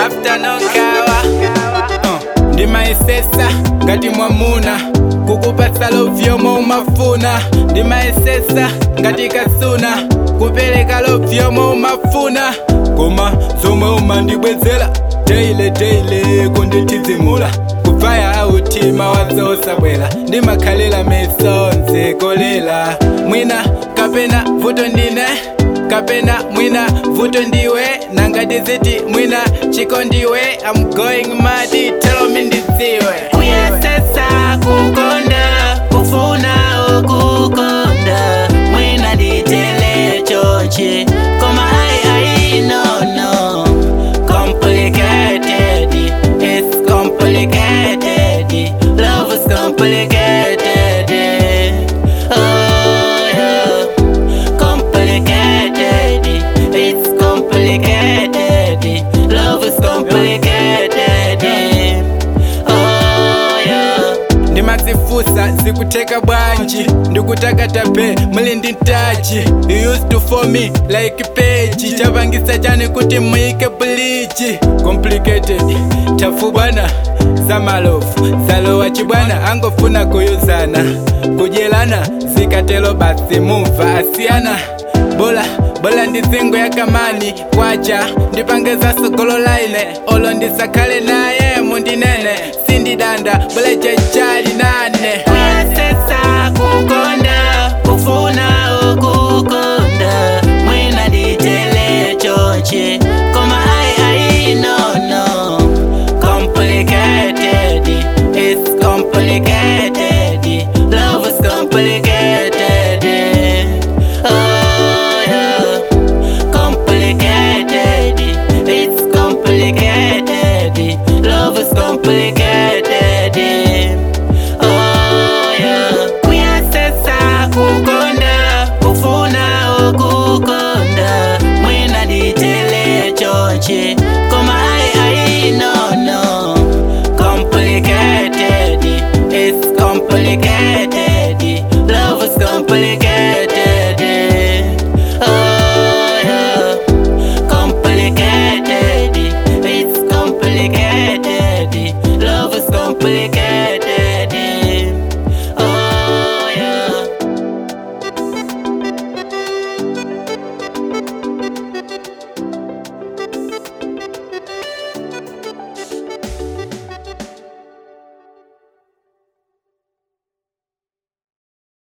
afternoon kawa uh, ndimaesesa ngati mwamuna kukupatsa lovyomo umafuna ndimaesesa ngati kasuna kupereka lovyomo umafuna koma zomwe umandibwezera teile teile kunditizimula kupfaya autima wadzosabwera ndimakhalira meso nzikolela mwina kapena vuto ndine kapena mwina vuto ndiwe nangati ziti mwina chiko ndiwe I'm going mad tell me ndidziwe kuyesesa kukonda kufuna ukukonda mwina ditele choche koma ai ai no no complicated it's complicated love is complicated oh yeah complicated it's complicated love is complicated oh yeah ndimazifusa zikuteka bwanji ndikutakata pe muli ndi ntachi you used to for me like peji chapangisa chani kuti muike blichi complicated tafu bwana zamalofu zalowa chibwana angofuna kuyuzana kudyelana zikatelo basi mumva asiyana bola bola ndizingo yakamani kwacha ndipangeza sogolo laine olo ndisakhale naye mundinene sindidanda bola chachali nane kuyesesa kukonda